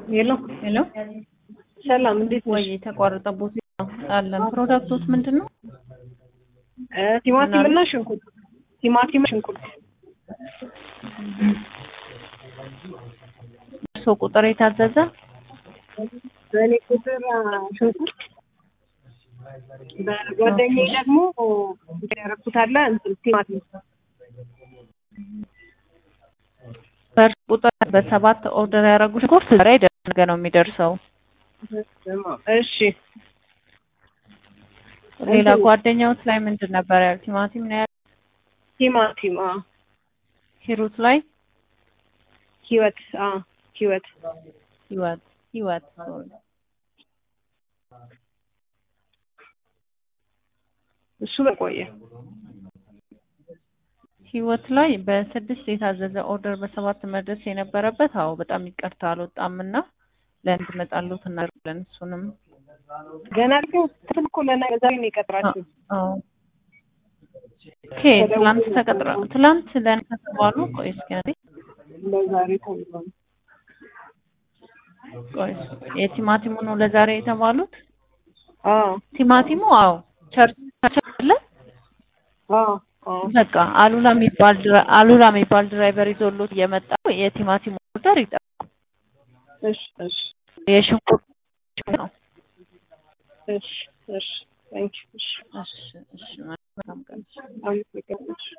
ሄሎ ሄሎ ሰላም፣ እንዴት ወይ ነሽ? የተቋረጠቦት አለን። ፕሮዳክቶች ምንድን ነው? እ ቲማቲም እና ሽንኩርት ቲማቲም ሽንኩርት እርሶ ቁጥር የታዘዘ በእኔ ቁጥር አ፣ ሽንኩርት በጓደኛዬ ደግሞ ያረኩት አለ እንትን ቲማቲም በእርሶ ቁጥር በሰባት ኦርደር ያደረጉ ሽንኩርት ዛሬ ነገ ነው የሚደርሰው። እሺ ሌላ ጓደኛውት ላይ ምንድን ነበር ያል? ቲማቲም ነው ያል? ቲማቲም አ ሂሩት ላይ ህይወት አ ህይወት ህይወት ህይወት ሶሪ። እሱ በቆየ ህይወት ላይ በስድስት የታዘዘ ኦርደር በሰባት መድረስ የነበረበት አዎ፣ በጣም ይቅርታ አልወጣም እና ለእንድመጣሉት እናደርጋለን። እሱንም ገና ግን ትልኩ ለና ዛሬ ነው የቀጥራችሁ አዎ ኦኬ። ትላንት ተቀጥራ ትላንት ለእኔ ከተባሉ ቆይ እስኪ አንዴ ለዛሬ ተብሏል። ቆይ የቲማቲሙ ነው ለዛሬ የተባሉት። አ ቲማቲሙ አዎ ቸርች አለ አ አ በቃ አሉላ የሚባል ድራ- አሉላ የሚባል ድራይቨር ይዞሎት እየመጣ የቲማቲሙ ኦርደር ይጠብቁ። እሺ እሺ የሽንኩርት ነው። እሺ እሺ ታንኪ እሺ እሺ እሺ መልካም ቀን። አመሰግናለሁ